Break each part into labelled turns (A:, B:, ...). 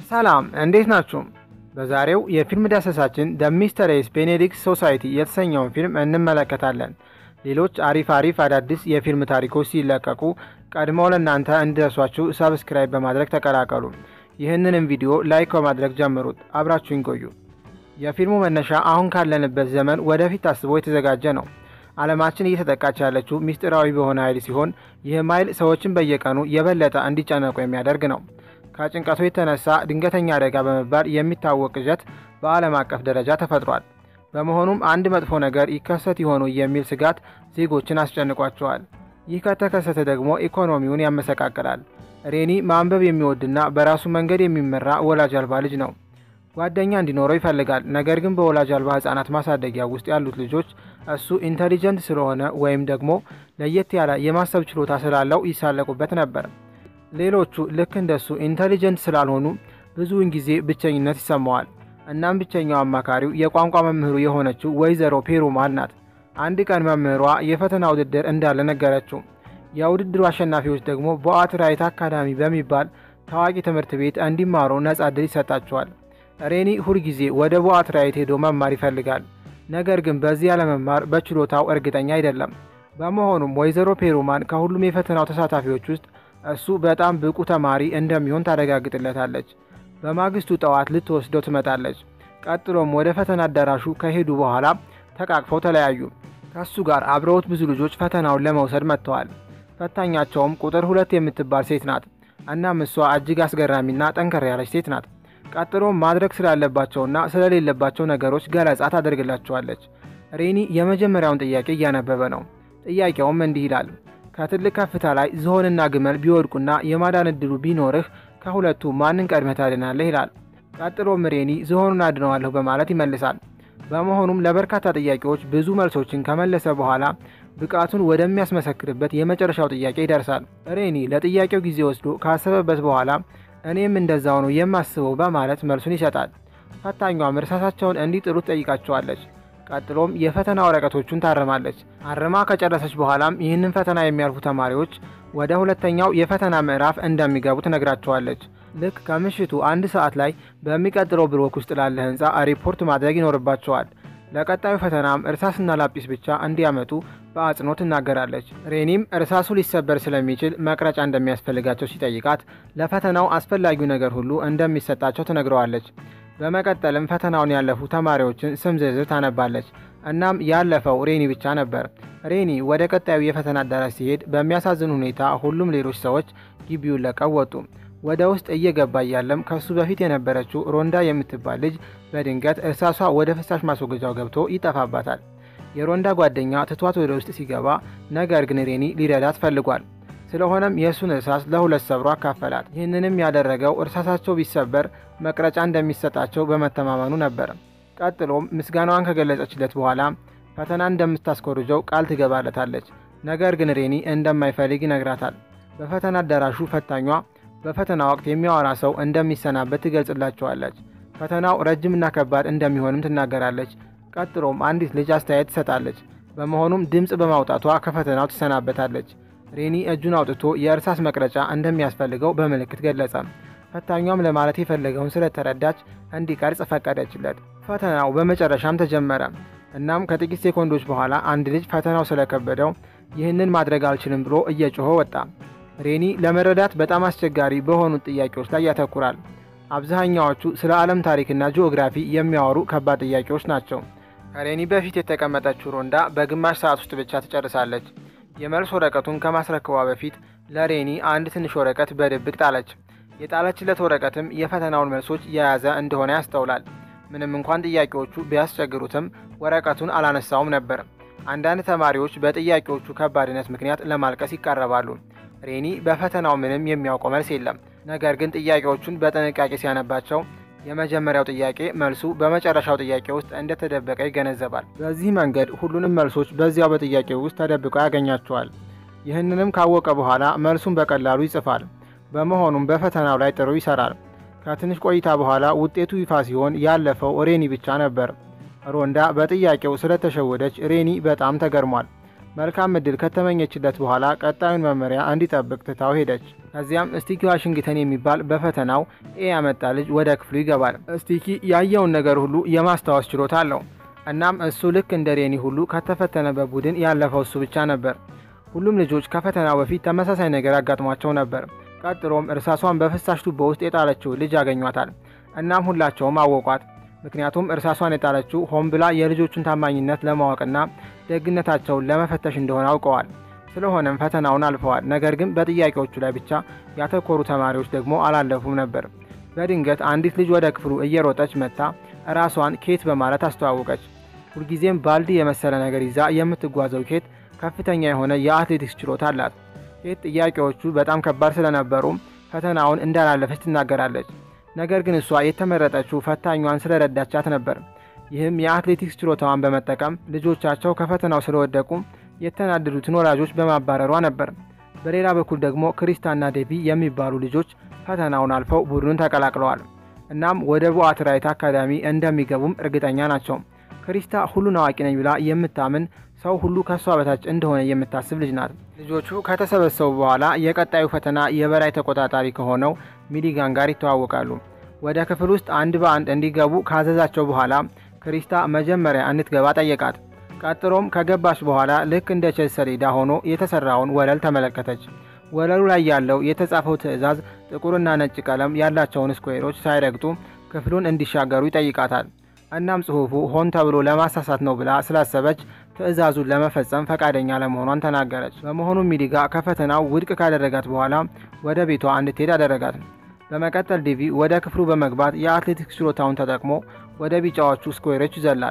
A: ሰላም እንዴት ናችሁ? በዛሬው የፊልም ዳሰሳችን ደ ሚስተሪየስ ቤኔዲክት ሶሳይቲ የተሰኘውን ፊልም እንመለከታለን። ሌሎች አሪፍ አሪፍ አዳዲስ የፊልም ታሪኮች ሲለቀቁ ቀድመው ለእናንተ እንዲደርሷችሁ ሰብስክራይብ በማድረግ ተቀላቀሉ። ይህንንም ቪዲዮ ላይክ በማድረግ ጀምሩት። አብራችሁኝ ቆዩ። የፊልሙ መነሻ አሁን ካለንበት ዘመን ወደፊት ታስቦ የተዘጋጀ ነው። ዓለማችን እየተጠቃች ያለችው ሚስጢራዊ በሆነ ኃይል ሲሆን ይህም ኃይል ሰዎችን በየቀኑ የበለጠ እንዲጨነቁ የሚያደርግ ነው። ከጭንቀቱ የተነሳ ድንገተኛ አደጋ በመባል የሚታወቅ ቅዠት በዓለም አቀፍ ደረጃ ተፈጥሯል። በመሆኑም አንድ መጥፎ ነገር ይከሰት ይሆኑ የሚል ስጋት ዜጎችን አስጨንቋቸዋል። ይህ ከተከሰተ ደግሞ ኢኮኖሚውን ያመሰቃቅላል። ሬኒ ማንበብ የሚወድና በራሱ መንገድ የሚመራ ወላጅ አልባ ልጅ ነው። ጓደኛ እንዲኖረው ይፈልጋል። ነገር ግን በወላጅ አልባ ሕጻናት ማሳደጊያ ውስጥ ያሉት ልጆች እሱ ኢንተሊጀንት ስለሆነ ወይም ደግሞ ለየት ያለ የማሰብ ችሎታ ስላለው ይሳለቁበት ነበር። ሌሎቹ ልክ እንደሱ ኢንተሊጀንት ስላልሆኑ ብዙውን ጊዜ ብቸኝነት ይሰማዋል። እናም ብቸኛው አማካሪው የቋንቋ መምህሩ የሆነችው ወይዘሮ ፔሩማል ናት። አንድ ቀን መምህሯ የፈተና ውድድር እንዳለ ነገረችው። የውድድሩ አሸናፊዎች ደግሞ በአትራይት አካዳሚ በሚባል ታዋቂ ትምህርት ቤት እንዲማሩ ነጻ ዕድል ይሰጣቸዋል። ሬኒ ሁልጊዜ ወደ ቦአትራይት ሄዶ መማር ይፈልጋል። ነገር ግን በዚህ ያለመማር በችሎታው እርግጠኛ አይደለም። በመሆኑም ወይዘሮ ፔሩማን ከሁሉም የፈተናው ተሳታፊዎች ውስጥ እሱ በጣም ብቁ ተማሪ እንደሚሆን ታረጋግጥለታለች። በማግስቱ ጠዋት ልትወስደው ትመጣለች። ቀጥሎም ወደ ፈተና አዳራሹ ከሄዱ በኋላ ተቃቅፈው ተለያዩ። ከሱ ጋር አብረውት ብዙ ልጆች ፈተናውን ለመውሰድ መጥተዋል። ፈታኛቸውም ቁጥር ሁለት የምትባል ሴት ናት። እናም እሷ እጅግ አስገራሚና ጠንከር ያለች ሴት ናት። ቀጥሎም ማድረግ ስላለባቸውና ስለሌለባቸው ነገሮች ገለጻ ታደርግላቸዋለች። ሬኒ የመጀመሪያውን ጥያቄ እያነበበ ነው። ጥያቄውም እንዲህ ይላል። ከትልቅ ከፍታ ላይ ዝሆንና ግመል ቢወድቁና የማዳን እድሉ ቢኖርህ ከሁለቱ ማንን ቀድመህ ታድናለህ? ይላል። ቀጥሎም ሬኒ ዝሆኑን አድነዋለሁ በማለት ይመልሳል። በመሆኑም ለበርካታ ጥያቄዎች ብዙ መልሶችን ከመለሰ በኋላ ብቃቱን ወደሚያስመሰክርበት የመጨረሻው ጥያቄ ይደርሳል። ሬኒ ለጥያቄው ጊዜ ወስዶ ካሰበበት በኋላ እኔም እንደዛው ነው የማስበው በማለት መልሱን ይሰጣል። ፈታኟም እርሳሳቸውን እንዲጥሉ ትጠይቃቸዋለች። ቀጥሎም የፈተና ወረቀቶቹን ታርማለች። አርማ ከጨረሰች በኋላም ይህንን ፈተና የሚያልፉ ተማሪዎች ወደ ሁለተኛው የፈተና ምዕራፍ እንደሚገቡ ትነግራቸዋለች። ልክ ከምሽቱ አንድ ሰዓት ላይ በሚቀጥለው ብሎክ ውስጥ ላለ ህንፃ ሪፖርት ማድረግ ይኖርባቸዋል። ለቀጣዩ ፈተናም እርሳስና ላጲስ ብቻ እንዲያመጡ በአጽንኦት ትናገራለች። ሬኒም እርሳሱ ሊሰበር ስለሚችል መቅረጫ እንደሚያስፈልጋቸው ሲጠይቃት ለፈተናው አስፈላጊው ነገር ሁሉ እንደሚሰጣቸው ትነግረዋለች። በመቀጠልም ፈተናውን ያለፉ ተማሪዎችን ስም ዝርዝር ታነባለች። እናም ያለፈው ሬኒ ብቻ ነበር። ሬኒ ወደ ቀጣዩ የፈተና አዳራሽ ሲሄድ በሚያሳዝን ሁኔታ ሁሉም ሌሎች ሰዎች ግቢውን ለቀው ወጡ። ወደ ውስጥ እየገባ እያለም ከሱ በፊት የነበረችው ሮንዳ የምትባል ልጅ በድንገት እርሳሷ ወደ ፍሳሽ ማስወገጃው ገብቶ ይጠፋባታል። የሮንዳ ጓደኛ ትቷት ወደ ውስጥ ሲገባ፣ ነገር ግን ሬኒ ሊረዳት ፈልጓል። ስለሆነም የእሱን እርሳስ ለሁለት ሰብሮ አካፈላት። ይህንንም ያደረገው እርሳሳቸው ቢሰበር መቅረጫ እንደሚሰጣቸው በመተማመኑ ነበር። ቀጥሎም ምስጋናዋን ከገለጸችለት በኋላ ፈተና እንደምታስኮርጀው ቃል ትገባለታለች። ነገር ግን ሬኒ እንደማይፈልግ ይነግራታል። በፈተና አዳራሹ ፈታኟ በፈተና ወቅት የሚያወራ ሰው እንደሚሰናበት ትገልጽላቸዋለች። ፈተናው ረጅምና ከባድ እንደሚሆንም ትናገራለች። ቀጥሎም አንዲት ልጅ አስተያየት ትሰጣለች። በመሆኑም ድምፅ በማውጣቷ ከፈተናው ትሰናበታለች። ሬኒ እጁን አውጥቶ የእርሳስ መቅረጫ እንደሚያስፈልገው በምልክት ገለጸ። ፈታኟም ለማለት የፈለገውን ስለተረዳች እንዲቀርጽ ፈቀደችለት። ፈተናው በመጨረሻም ተጀመረ። እናም ከጥቂት ሴኮንዶች በኋላ አንድ ልጅ ፈተናው ስለከበደው ይህንን ማድረግ አልችልም ብሎ እየጮኸ ወጣ። ሬኒ ለመረዳት በጣም አስቸጋሪ በሆኑት ጥያቄዎች ላይ ያተኩራል። አብዛኛዎቹ ስለ ዓለም ታሪክና ጂኦግራፊ የሚያወሩ ከባድ ጥያቄዎች ናቸው። ከሬኒ በፊት የተቀመጠችው ሮንዳ በግማሽ ሰዓት ውስጥ ብቻ ትጨርሳለች። የመልስ ወረቀቱን ከማስረከቧ በፊት ለሬኒ አንድ ትንሽ ወረቀት በድብቅ ጣለች። የጣለችለት ወረቀትም የፈተናውን መልሶች የያዘ እንደሆነ ያስተውላል። ምንም እንኳን ጥያቄዎቹ ቢያስቸግሩትም ወረቀቱን አላነሳውም ነበር። አንዳንድ ተማሪዎች በጥያቄዎቹ ከባድነት ምክንያት ለማልቀስ ይቃረባሉ። ሬኒ በፈተናው ምንም የሚያውቀው መልስ የለም። ነገር ግን ጥያቄዎቹን በጥንቃቄ ሲያነባቸው የመጀመሪያው ጥያቄ መልሱ በመጨረሻው ጥያቄ ውስጥ እንደተደበቀ ይገነዘባል። በዚህ መንገድ ሁሉንም መልሶች በዚያው በጥያቄው ውስጥ ተደብቀው ያገኛቸዋል። ይህንንም ካወቀ በኋላ መልሱን በቀላሉ ይጽፋል። በመሆኑም በፈተናው ላይ ጥሩ ይሰራል። ከትንሽ ቆይታ በኋላ ውጤቱ ይፋ ሲሆን ያለፈው ሬኒ ብቻ ነበር። ሮንዳ በጥያቄው ስለተሸወደች ሬኒ በጣም ተገርሟል። መልካም እድል ከተመኘችለት በኋላ ቀጣዩን መመሪያ እንዲጠብቅ ትታው ሄደች። ከዚያም ስቲኪ ዋሽንግተን የሚባል በፈተናው ኤ ያመጣ ልጅ ወደ ክፍሉ ይገባል። ስቲኪ ያየውን ነገር ሁሉ የማስታወስ ችሎታ አለው። እናም እሱ ልክ እንደ ሬኒ ሁሉ ከተፈተነበት ቡድን ያለፈው እሱ ብቻ ነበር። ሁሉም ልጆች ከፈተናው በፊት ተመሳሳይ ነገር ያጋጥሟቸው ነበር። ቀጥሎም እርሳሷን በፍሳሽ ቱቦ ውስጥ የጣለችው ልጅ ያገኟታል። እናም ሁላቸውም አወቋት። ምክንያቱም እርሳሷን የጣለችው ሆን ብላ የልጆቹን ታማኝነት ለማወቅና ደግነታቸውን ለመፈተሽ እንደሆነ አውቀዋል። ስለሆነም ፈተናውን አልፈዋል። ነገር ግን በጥያቄዎቹ ላይ ብቻ ያተኮሩ ተማሪዎች ደግሞ አላለፉም ነበር። በድንገት አንዲት ልጅ ወደ ክፍሉ እየሮጠች መጥታ ራሷን ኬት በማለት አስተዋወቀች። ሁልጊዜም ባልዲ የመሰለ ነገር ይዛ የምትጓዘው ኬት ከፍተኛ የሆነ የአትሌቲክስ ችሎታ አላት። ኬት ጥያቄዎቹ በጣም ከባድ ስለነበሩ ፈተናውን እንዳላለፈች ትናገራለች። ነገር ግን እሷ የተመረጠችው ፈታኟን ስለረዳቻት ነበር። ይህም የአትሌቲክስ ችሎታዋን በመጠቀም ልጆቻቸው ከፈተናው ስለወደቁ የተናደዱትን ወላጆች በማባረሯ ነበር። በሌላ በኩል ደግሞ ክሪስታና ዴቪ የሚባሉ ልጆች ፈተናውን አልፈው ቡድኑን ተቀላቅለዋል። እናም ወደ ቦአትራይት አካዳሚ እንደሚገቡም እርግጠኛ ናቸው። ክሪስታ ሁሉን አዋቂ ነኝ ብላ የምታምን ሰው ሁሉ ከእሷ በታች እንደሆነ የምታስብ ልጅ ናት። ልጆቹ ከተሰበሰቡ በኋላ የቀጣዩ ፈተና የበላይ ተቆጣጣሪ ከሆነው ሚሊጋን ጋር ይተዋወቃሉ። ወደ ክፍል ውስጥ አንድ በአንድ እንዲገቡ ካዘዛቸው በኋላ ክሪስታ መጀመሪያ እንድትገባ ጠየቃት። ቀጥሎም ከገባች በኋላ ልክ እንደ ቼዝ ሰሌዳ ሆኖ የተሰራውን ወለል ተመለከተች። ወለሉ ላይ ያለው የተጻፈው ትዕዛዝ ጥቁርና ነጭ ቀለም ያላቸውን ስኩዌሮች ሳይረግጡ ክፍሉን እንዲሻገሩ ይጠይቃታል። እናም ጽሑፉ ሆን ተብሎ ለማሳሳት ነው ብላ ስላሰበች ትዕዛዙን ለመፈጸም ፈቃደኛ ለመሆኗን ተናገረች። በመሆኑም ሚሊጋ ከፈተናው ውድቅ ካደረጋት በኋላ ወደ ቤቷ እንድትሄድ አደረጋት። በመቀጠል ዲቪ ወደ ክፍሉ በመግባት የአትሌቲክስ ችሎታውን ተጠቅሞ ወደ ቢጫዎቹ ስኩዌሮች ይዘላል።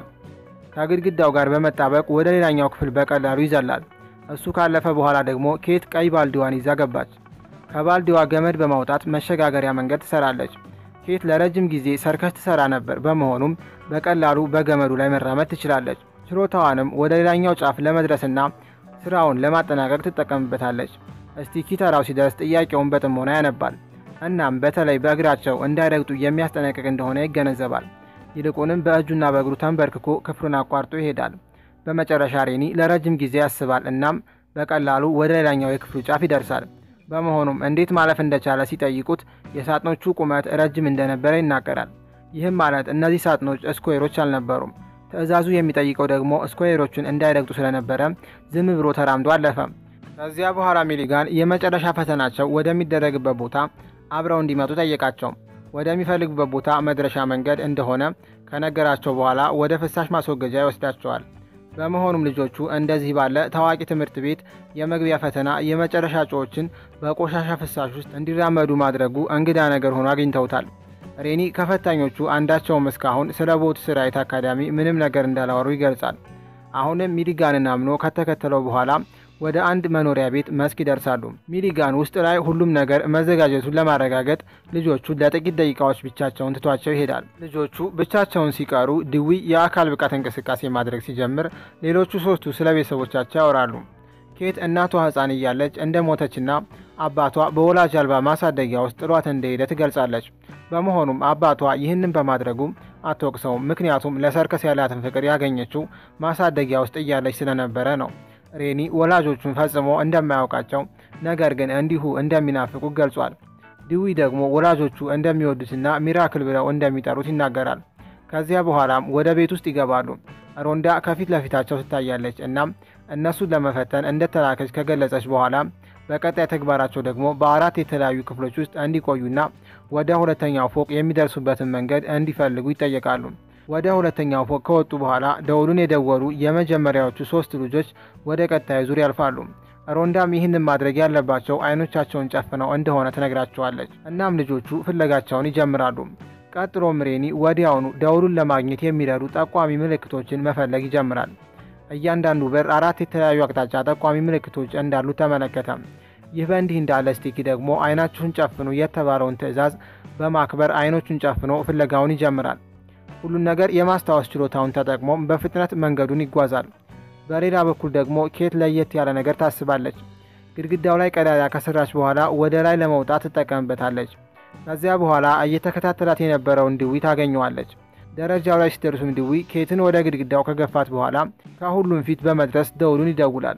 A: ከግድግዳው ጋር በመጣበቅ ወደ ሌላኛው ክፍል በቀላሉ ይዘላል። እሱ ካለፈ በኋላ ደግሞ ኬት ቀይ ባልዲዋን ይዛ ገባች። ከባልዲዋ ገመድ በማውጣት መሸጋገሪያ መንገድ ትሰራለች። ኬት ለረጅም ጊዜ ሰርከስ ትሰራ ነበር። በመሆኑም በቀላሉ በገመዱ ላይ መራመድ ትችላለች። ችሎታዋንም ወደ ሌላኛው ጫፍ ለመድረስና ስራውን ለማጠናቀቅ ትጠቀምበታለች። እስቲኪ ተራው ሲደርስ ጥያቄውን በጥሞና ያነባል። እናም በተለይ በእግራቸው እንዳይረግጡ የሚያስጠነቅቅ እንደሆነ ይገነዘባል። ይልቁንም በእጁና በእግሩ ተንበርክኮ ክፍሉን አቋርጦ ይሄዳል። በመጨረሻ ሬኒ ለረጅም ጊዜ ያስባል። እናም በቀላሉ ወደ ሌላኛው የክፍሉ ጫፍ ይደርሳል። በመሆኑም እንዴት ማለፍ እንደቻለ ሲጠይቁት የሳጥኖቹ ቁመት ረጅም እንደነበረ ይናገራል። ይህም ማለት እነዚህ ሳጥኖች ስኩዌሮች አልነበሩም። ትዕዛዙ የሚጠይቀው ደግሞ ስኩዌሮቹን እንዳይረግጡ ስለነበረ ዝም ብሎ ተራምዶ አለፈ። ከዚያ በኋላ ሚሊጋን የመጨረሻ ፈተናቸው ወደሚደረግበት ቦታ አብረው እንዲመጡ ጠየቃቸው። ወደሚፈልጉበት ቦታ መድረሻ መንገድ እንደሆነ ከነገራቸው በኋላ ወደ ፍሳሽ ማስወገጃ ይወስዳቸዋል። በመሆኑም ልጆቹ እንደዚህ ባለ ታዋቂ ትምህርት ቤት የመግቢያ ፈተና የመጨረሻ እጩዎችን በቆሻሻ ፍሳሽ ውስጥ እንዲራመዱ ማድረጉ እንግዳ ነገር ሆኖ አግኝተውታል። ሬኒ ከፈታኞቹ አንዳቸውም እስካሁን ስለ ቦት ስራይት አካዳሚ ምንም ነገር እንዳላወሩ ይገልጻል። አሁንም ሚሊጋንን አምኖ ከተከተለው በኋላ ወደ አንድ መኖሪያ ቤት መስክ ይደርሳሉ። ሚሊጋን ውስጥ ላይ ሁሉም ነገር መዘጋጀቱን ለማረጋገጥ ልጆቹ ለጥቂት ደቂቃዎች ብቻቸውን ትቷቸው ይሄዳል። ልጆቹ ብቻቸውን ሲቀሩ ድዊ የአካል ብቃት እንቅስቃሴ ማድረግ ሲጀምር፣ ሌሎቹ ሶስቱ ስለ ቤተሰቦቻቸው ያወራሉ። ኬት እናቷ ሕፃን እያለች እንደ ሞተችና አባቷ በወላጅ አልባ ማሳደጊያ ውስጥ ጥሏት እንደሄደ ትገልጻለች። በመሆኑም አባቷ ይህንን በማድረጉ አትወቅሰውም፣ ምክንያቱም ለሰርከስ ያላትን ፍቅር ያገኘችው ማሳደጊያ ውስጥ እያለች ስለነበረ ነው። ሬኒ ወላጆቹን ፈጽሞ እንደማያውቃቸው ነገር ግን እንዲሁ እንደሚናፍቁ ገልጿል። ዲዊ ደግሞ ወላጆቹ እንደሚወዱትና ሚራክል ብለው እንደሚጠሩት ይናገራል። ከዚያ በኋላም ወደ ቤት ውስጥ ይገባሉ። ሮንዳ ከፊት ለፊታቸው ትታያለች። እናም እነሱን ለመፈተን እንደተላከች ከገለጸች በኋላ በቀጣይ ተግባራቸው ደግሞ በአራት የተለያዩ ክፍሎች ውስጥ እንዲቆዩና ወደ ሁለተኛው ፎቅ የሚደርሱበትን መንገድ እንዲፈልጉ ይጠየቃሉ። ወደ ሁለተኛው ፎቅ ከወጡ በኋላ ደውሉን የደወሉ የመጀመሪያዎቹ ሶስት ልጆች ወደ ቀጣዩ ዙር ያልፋሉ። ሮንዳም ይህንን ማድረግ ያለባቸው አይኖቻቸውን ጨፍነው እንደሆነ ትነግራቸዋለች። እናም ልጆቹ ፍለጋቸውን ይጀምራሉ። ቀጥሎም ሬኒ ወዲያውኑ ደውሉን ለማግኘት የሚረዱ ጠቋሚ ምልክቶችን መፈለግ ይጀምራል። እያንዳንዱ በር አራት የተለያዩ አቅጣጫ ጠቋሚ ምልክቶች እንዳሉት ተመለከተ። ይህ በእንዲህ እንዳለ ስቲኪ ደግሞ አይናችሁን ጨፍኑ የተባለውን ትዕዛዝ በማክበር አይኖቹን ጨፍኖ ፍለጋውን ይጀምራል። ሁሉን ነገር የማስታወስ ችሎታውን ተጠቅሞ በፍጥነት መንገዱን ይጓዛል። በሌላ በኩል ደግሞ ኬት ለየት ያለ ነገር ታስባለች። ግድግዳው ላይ ቀዳዳ ከሰራች በኋላ ወደ ላይ ለመውጣት ትጠቀምበታለች። ከዚያ በኋላ እየተከታተላት የነበረውን ድዊ ታገኘዋለች። ደረጃው ላይ ሲደርሱም ድዊ ኬትን ወደ ግድግዳው ከገፋት በኋላ ከሁሉም ፊት በመድረስ ደውሉን ይደውላል።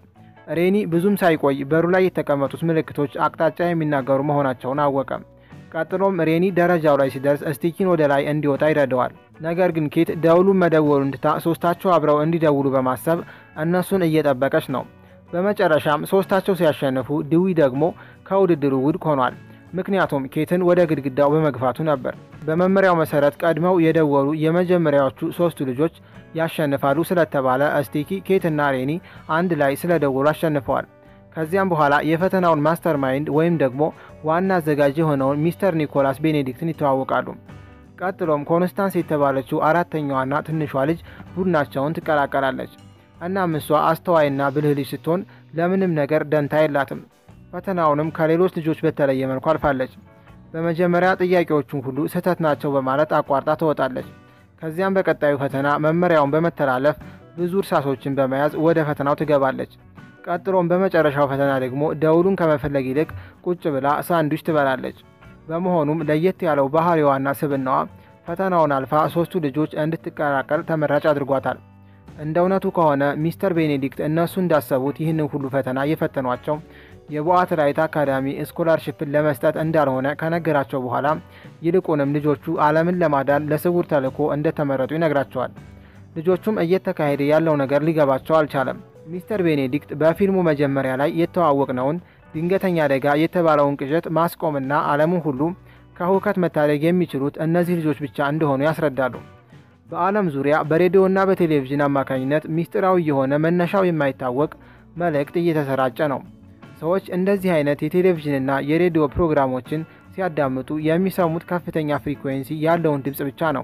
A: ሬኒ ብዙም ሳይቆይ በሩ ላይ የተቀመጡት ምልክቶች አቅጣጫ የሚናገሩ መሆናቸውን አወቀ። ቀጥሎም ሬኒ ደረጃው ላይ ሲደርስ ስቲኪን ወደ ላይ እንዲወጣ ይረዳዋል። ነገር ግን ኬት ደውሉን መደወሉን ትታ ሶስታቸው አብረው እንዲደውሉ በማሰብ እነሱን እየጠበቀች ነው። በመጨረሻም ሶስታቸው ሲያሸንፉ ድዊ ደግሞ ከውድድሩ ውድቅ ሆኗል። ምክንያቱም ኬትን ወደ ግድግዳው በመግፋቱ ነበር። በመመሪያው መሰረት ቀድመው የደወሉ የመጀመሪያዎቹ ሶስቱ ልጆች ያሸንፋሉ ስለተባለ ስቲኪ፣ ኬትና ሬኒ አንድ ላይ ስለደወሉ አሸንፈዋል። ከዚያም በኋላ የፈተናውን ማስተር ማይንድ ወይም ደግሞ ዋና አዘጋጅ የሆነውን ሚስተር ኒኮላስ ቤኔዲክትን ይተዋወቃሉ። ቀጥሎም ኮንስታንስ የተባለችው አራተኛዋና ትንሿ ልጅ ቡድናቸውን ትቀላቀላለች። እናም እሷ አስተዋይና ብልህ ልጅ ስትሆን ለምንም ነገር ደንታ የላትም። ፈተናውንም ከሌሎች ልጆች በተለየ መልኩ አልፋለች። በመጀመሪያ ጥያቄዎቹን ሁሉ ስህተት ናቸው በማለት አቋርጣ ትወጣለች። ከዚያም በቀጣዩ ፈተና መመሪያውን በመተላለፍ ብዙ እርሳሶችን በመያዝ ወደ ፈተናው ትገባለች። ቀጥሎም በመጨረሻው ፈተና ደግሞ ደውሉን ከመፈለግ ይልቅ ቁጭ ብላ ሳንዱች ትበላለች። በመሆኑም ለየት ያለው ባህሪዋና ስብናዋ ፈተናውን አልፋ ሶስቱ ልጆች እንድትቀላቀል ተመራጭ አድርጓታል። እንደ እውነቱ ከሆነ ሚስተር ቤኔዲክት እነሱ እንዳሰቡት ይህንን ሁሉ ፈተና የፈተኗቸው የቦአት ራይት አካዳሚ ስኮላርሽፕን ለመስጠት እንዳልሆነ ከነገራቸው በኋላ ይልቁንም ልጆቹ ዓለምን ለማዳን ለስውር ተልዕኮ እንደተመረጡ ይነግራቸዋል። ልጆቹም እየተካሄደ ያለው ነገር ሊገባቸው አልቻለም። ሚስተር ቤኔዲክት በፊልሙ መጀመሪያ ላይ የተዋወቅነውን ድንገተኛ አደጋ የተባለውን ቅዠት ማስቆምና ዓለሙን ሁሉ ከሁከት መታደግ የሚችሉት እነዚህ ልጆች ብቻ እንደሆኑ ያስረዳሉ። በዓለም ዙሪያ በሬዲዮና በቴሌቪዥን አማካኝነት ሚስጢራዊ የሆነ መነሻው የማይታወቅ መልእክት እየተሰራጨ ነው። ሰዎች እንደዚህ አይነት የቴሌቪዥንና የሬዲዮ ፕሮግራሞችን ሲያዳምጡ የሚሰሙት ከፍተኛ ፍሪኩዌንሲ ያለውን ድምፅ ብቻ ነው።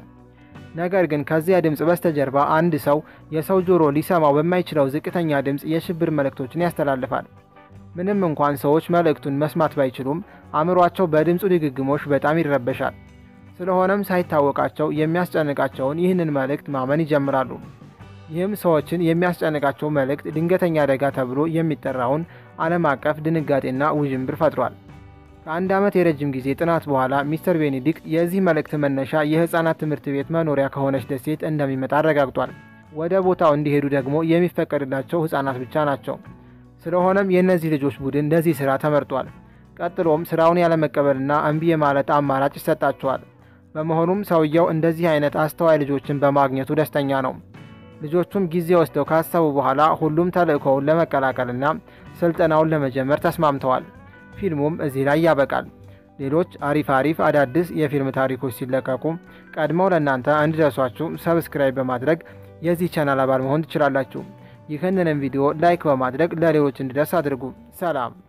A: ነገር ግን ከዚያ ድምፅ በስተጀርባ አንድ ሰው የሰው ጆሮ ሊሰማው በማይችለው ዝቅተኛ ድምፅ የሽብር መልእክቶችን ያስተላልፋል። ምንም እንኳን ሰዎች መልእክቱን መስማት ባይችሉም አእምሯቸው በድምፁ ድግግሞሽ በጣም ይረበሻል። ስለሆነም ሳይታወቃቸው የሚያስጨንቃቸውን ይህንን መልእክት ማመን ይጀምራሉ። ይህም ሰዎችን የሚያስጨንቃቸው መልእክት ድንገተኛ አደጋ ተብሎ የሚጠራውን ዓለም አቀፍ ድንጋጤና ውዥንብር ፈጥሯል። ከአንድ ዓመት የረጅም ጊዜ ጥናት በኋላ ሚስተር ቤኔዲክት የዚህ መልእክት መነሻ የሕፃናት ትምህርት ቤት መኖሪያ ከሆነች ደሴት እንደሚመጣ አረጋግጧል። ወደ ቦታው እንዲሄዱ ደግሞ የሚፈቀድላቸው ሕፃናት ብቻ ናቸው። ስለሆነም የእነዚህ ልጆች ቡድን ለዚህ ሥራ ተመርጧል። ቀጥሎም ሥራውን ያለመቀበልና እምቢ የማለት አማራጭ ይሰጣቸዋል። በመሆኑም ሰውየው እንደዚህ አይነት አስተዋይ ልጆችን በማግኘቱ ደስተኛ ነው። ልጆቹም ጊዜ ወስደው ካሰቡ በኋላ ሁሉም ተልእኮውን ለመቀላቀልና ስልጠናውን ለመጀመር ተስማምተዋል። ፊልሙም እዚህ ላይ ያበቃል። ሌሎች አሪፍ አሪፍ አዳዲስ የፊልም ታሪኮች ሲለቀቁ ቀድመው ለእናንተ እንዲደርሷችሁ ሰብስክራይብ በማድረግ የዚህ ቻናል አባል መሆን ትችላላችሁ። ይህንንም ቪዲዮ ላይክ በማድረግ ለሌሎች እንዲደርስ አድርጉ። ሰላም